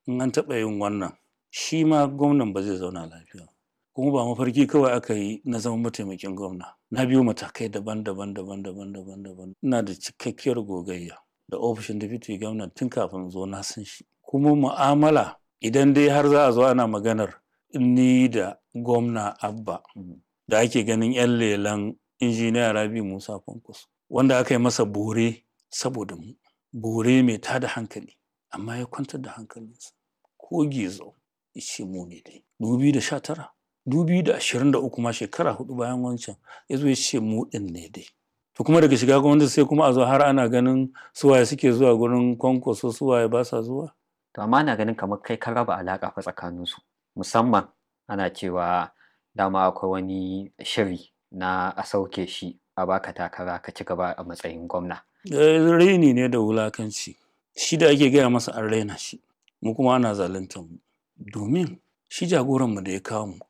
in an taɓa yin wannan shi ma gwamnan ba zai zauna lafiya kuma ba mafarki kawai aka yi na zama mataimakin gwamna na biyo matakai daban-daban daban-daban daban-daban ina da cikakkiyar gogayya da ofishin deputy gwamna tun kafin zo na san shi kuma mu'amala idan dai har za a zo ana maganar ni da gwamna abba da ake ganin 'yan lelan injiniya rabi musa kwankwaso wanda aka yi masa bore saboda mu bore mai tada hankali amma ya kwantar da hankalinsa ko gizo ishe mu ne dai 2019 2023 ma shekara hudu bayan wancan ya zo ya ce mu din ne dai to kuma daga shiga gwamnati sai kuma a zo har ana ganin suwaye suke zuwa gurin kwankwaso suwaye ba sa zuwa to amma na ganin kamar kai ka raba alaƙa fa tsakaninsu musamman ana cewa dama akwai wani shiri na a sauke shi a baka takara ka ci gaba a matsayin gwamna raini ne da wulakanci shi da ake gaya masa an raina shi mu kuma ana zaluntar mu domin shi jagoranmu da ya kawo mu